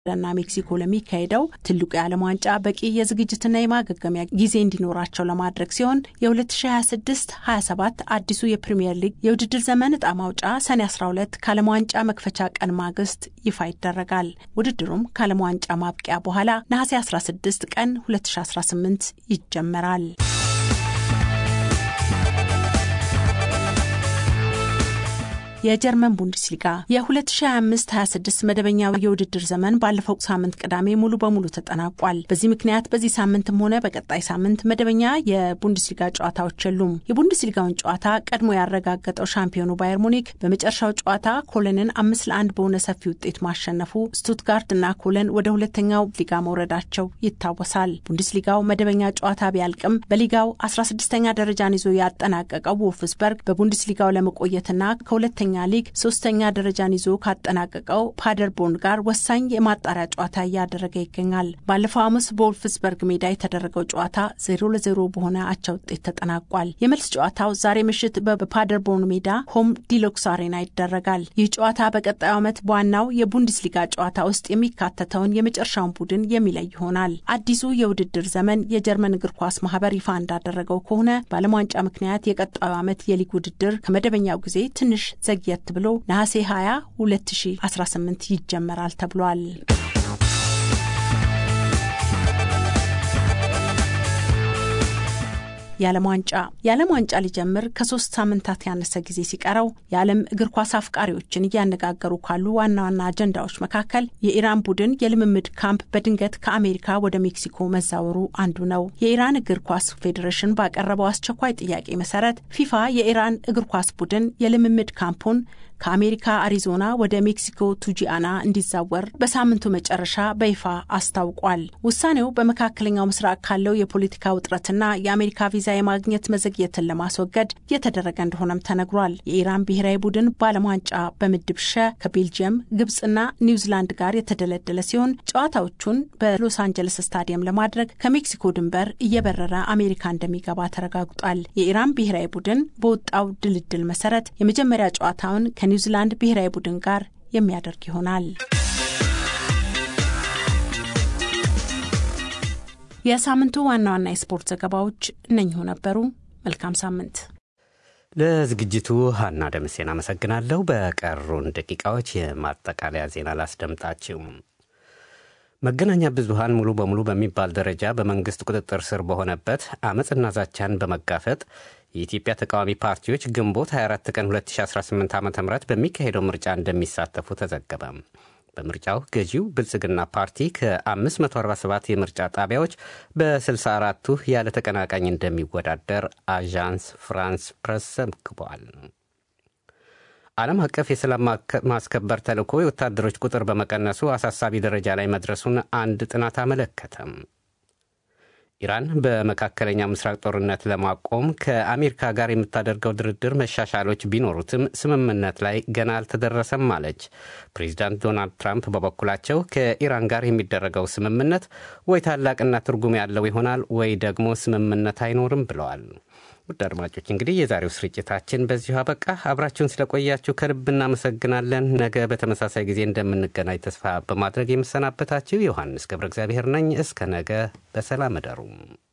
ና ሜክሲኮ ለሚካሄደው ትልቁ የዓለም ዋንጫ በቂ የዝግጅትና የማገገሚያ ጊዜ እንዲኖራቸው ለማድረግ ሲሆን የ2026-27 አዲሱ የፕሪምየር ሊግ የውድድር ዘመን እጣ ማውጫ ሰኔ 12 ከዓለም ዋንጫ መክፈቻ ቀን ማግስት ይፋ ይደረጋል። ውድድሩም ከዓለም ዋንጫ ማብቂያ በኋላ ነሐሴ 16 ቀን 2018 ይጀመራል። የጀርመን ቡንደስሊጋ የ2025-26 መደበኛው የውድድር ዘመን ባለፈው ሳምንት ቅዳሜ ሙሉ በሙሉ ተጠናቋል። በዚህ ምክንያት በዚህ ሳምንትም ሆነ በቀጣይ ሳምንት መደበኛ የቡንደስሊጋ ጨዋታዎች የሉም። የቡንደስሊጋውን ጨዋታ ቀድሞ ያረጋገጠው ሻምፒዮኑ ባየር ሙኒክ በመጨረሻው ጨዋታ ኮለንን አምስት ለአንድ በሆነ ሰፊ ውጤት ማሸነፉ ስቱትጋርት እና ኮለን ወደ ሁለተኛው ሊጋ መውረዳቸው ይታወሳል። ቡንደስሊጋው መደበኛ ጨዋታ ቢያልቅም በሊጋው 16ኛ ደረጃን ይዞ ያጠናቀቀው ወልፍስበርግ በቡንደስሊጋው ለመቆየትና ከሁለተኛ ኛ ሊግ ሶስተኛ ደረጃን ይዞ ካጠናቀቀው ፓደርቦርን ጋር ወሳኝ የማጣሪያ ጨዋታ እያደረገ ይገኛል። ባለፈው ሐሙስ በወልፍስበርግ ሜዳ የተደረገው ጨዋታ ዜሮ ለዜሮ በሆነ አቻ ውጤት ተጠናቋል። የመልስ ጨዋታው ዛሬ ምሽት በፓደርቦርን ሜዳ ሆም ዲሎክስ አሬና ይደረጋል። ይህ ጨዋታ በቀጣዩ ዓመት በዋናው የቡንደስሊጋ ጨዋታ ውስጥ የሚካተተውን የመጨረሻውን ቡድን የሚለይ ይሆናል። አዲሱ የውድድር ዘመን የጀርመን እግር ኳስ ማህበር ይፋ እንዳደረገው ከሆነ በዓለም ዋንጫ ምክንያት የቀጣዩ ዓመት የሊግ ውድድር ከመደበኛው ጊዜ ትንሽ ዘግየት ብሎ ነሐሴ 20 2018 ይጀመራል ተብሏል። የዓለም ዋንጫ የዓለም ዋንጫ ሊጀምር ከሶስት ሳምንታት ያነሰ ጊዜ ሲቀረው የዓለም እግር ኳስ አፍቃሪዎችን እያነጋገሩ ካሉ ዋና ዋና አጀንዳዎች መካከል የኢራን ቡድን የልምምድ ካምፕ በድንገት ከአሜሪካ ወደ ሜክሲኮ መዛወሩ አንዱ ነው። የኢራን እግር ኳስ ፌዴሬሽን ባቀረበው አስቸኳይ ጥያቄ መሰረት ፊፋ የኢራን እግር ኳስ ቡድን የልምምድ ካምፑን ከአሜሪካ አሪዞና ወደ ሜክሲኮ ቱጂአና እንዲዛወር በሳምንቱ መጨረሻ በይፋ አስታውቋል። ውሳኔው በመካከለኛው ምስራቅ ካለው የፖለቲካ ውጥረትና የአሜሪካ ቪዛ የማግኘት መዘግየትን ለማስወገድ የተደረገ እንደሆነም ተነግሯል። የኢራን ብሔራዊ ቡድን በዓለም ዋንጫ በምድብ ሸ ከቤልጅየም፣ ግብጽና ኒውዚላንድ ጋር የተደለደለ ሲሆን ጨዋታዎቹን በሎስ አንጀለስ ስታዲየም ለማድረግ ከሜክሲኮ ድንበር እየበረረ አሜሪካ እንደሚገባ ተረጋግጧል። የኢራን ብሔራዊ ቡድን በወጣው ድልድል መሰረት የመጀመሪያ ጨዋታውን ከኒውዚላንድ ብሔራዊ ቡድን ጋር የሚያደርግ ይሆናል። የሳምንቱ ዋና ዋና የስፖርት ዘገባዎች እነኚሁ ነበሩ። መልካም ሳምንት። ለዝግጅቱ ሀና ደምሴን አመሰግናለሁ። በቀሩን ደቂቃዎች የማጠቃለያ ዜና ላስደምጣችሁ። መገናኛ ብዙሃን ሙሉ በሙሉ በሚባል ደረጃ በመንግስት ቁጥጥር ስር በሆነበት አመፅና ዛቻን በመጋፈጥ የኢትዮጵያ ተቃዋሚ ፓርቲዎች ግንቦት 24 ቀን 2018 ዓ ም በሚካሄደው ምርጫ እንደሚሳተፉ ተዘገበ። በምርጫው ገዢው ብልጽግና ፓርቲ ከ547 የምርጫ ጣቢያዎች በ64ቱ ያለ ተቀናቃኝ እንደሚወዳደር አዣንስ ፍራንስ ፕረስ ዘግቧል። ዓለም አቀፍ የሰላም ማስከበር ተልዕኮ የወታደሮች ቁጥር በመቀነሱ አሳሳቢ ደረጃ ላይ መድረሱን አንድ ጥናት አመለከተም። ኢራን በመካከለኛ ምስራቅ ጦርነት ለማቆም ከአሜሪካ ጋር የምታደርገው ድርድር መሻሻሎች ቢኖሩትም ስምምነት ላይ ገና አልተደረሰም አለች። ፕሬዚዳንት ዶናልድ ትራምፕ በበኩላቸው ከኢራን ጋር የሚደረገው ስምምነት ወይ ታላቅና ትርጉም ያለው ይሆናል ወይ ደግሞ ስምምነት አይኖርም ብለዋል። ውድ አድማጮች እንግዲህ የዛሬው ስርጭታችን በዚሁ አበቃ። አብራችሁን ስለቆያችሁ ከልብ እናመሰግናለን። ነገ በተመሳሳይ ጊዜ እንደምንገናኝ ተስፋ በማድረግ የምሰናበታችሁ ዮሐንስ ገብረ እግዚአብሔር ነኝ። እስከ ነገ በሰላም እደሩ።